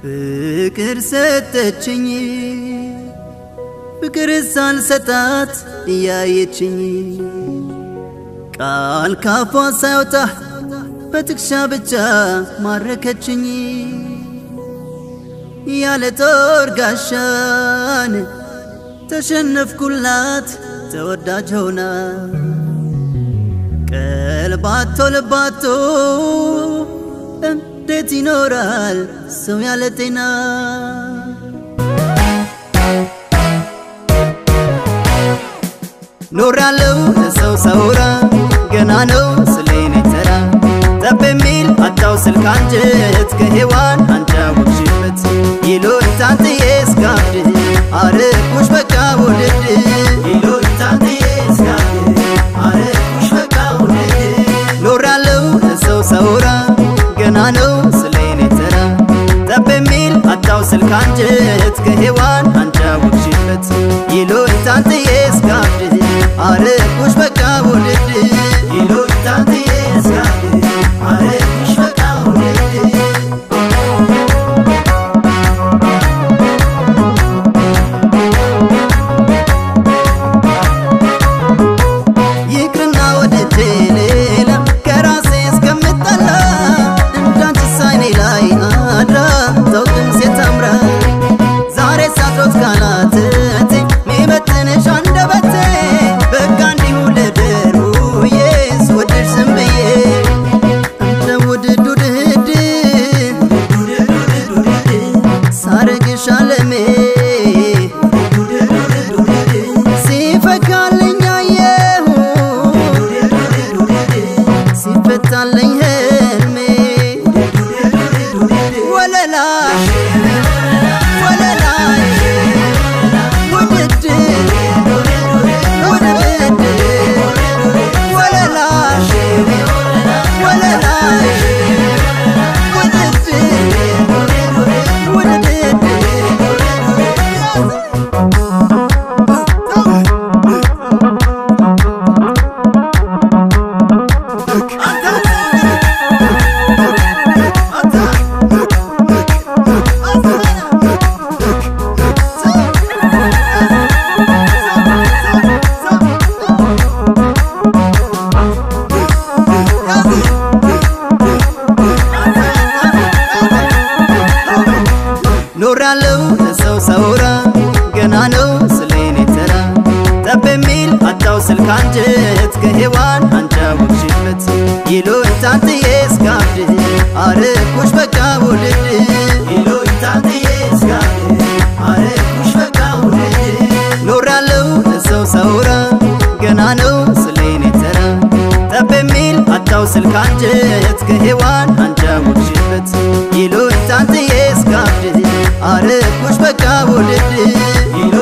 ፍቅር ሰጠችኝ ፍቅር ሳልሰጣት እያየችኝ ቃል ካፏ ሳይወጣ በትከሻ ብቻ ማረከችኝ ያለ ጦር ጋሻን ተሸነፍኩላት ተወዳጅ ሆና ቀልባቶ ልባቶ እንዴት ይኖራል ሰው ያለ ጤና? ኖራለው ለሰው ሳውራ ገና ነው ስሌኔ ተራ ጠብ የሚል አጣው ስልክ አንጀት ከሔዋን አንጫወቅሽበት ይሉኝታንትዬ እስካብድ አረኩሽ በቃ ውድድ ይሉኝታንትዬ እስካብድ አረኩሽ በቃ ውድድ ኖራለው ለሰው ሳውራ ገና ነው ስሌኔ ተራ ጠብ የሚል አጣው ስልክ አንጀት ከሔዋን አንጫወቅሽበት ይሉኝታንትዬ እስካብድ አረኩሽ በቃ ውድድ ይሉኝታንትዬ እስካብድ አረኩሽ በቃ ውድድ ይቅርና ወደጄ ሌላ ከራሴ እስከምጠላ እንዳንቺ ሳይኔ ላይ አድራ ታውቅም ሴት አምራ ዛሬ ሳትሮት ካላትቴ ሚመጥንሽ አንደበቴ በቃ እንዲሁ ልደር ውዬስ ወድሽ ዝም ብዬ እንደ ውድድ ውድድ ሳረግሽ አለሜ ሲፈካልኝ አየሁ ሲፈታልኝ ህልሜ ወለላሽ ወለላይ ውድድ ውድድ ወለላሽ ወለላይ ውድድ ውድድ ኖራለው ለሰው ሳውራ ገና ነው ስሌኔ ተራ ጠብ የሚል አጣው ስልክ አንጀት ከሔዋን አንጫወቅሽበት ይሉኝታንትዬ እስካብድ አረኩሽ በቃ ውድድ ይሉኝታንትዬ እስካብድ አረኩሽ በቃ ውድድ ኖራለው ለሰው ሳውራ ገና ነው ስሌኔ ተራ ጠብ የሚል አጣው ስልክ አንጀት ከሔዋን አንጫወቅሽበት ይሉኝታንትዬ እስካብድ አረኩሽ በቃ ውድድ ይሉ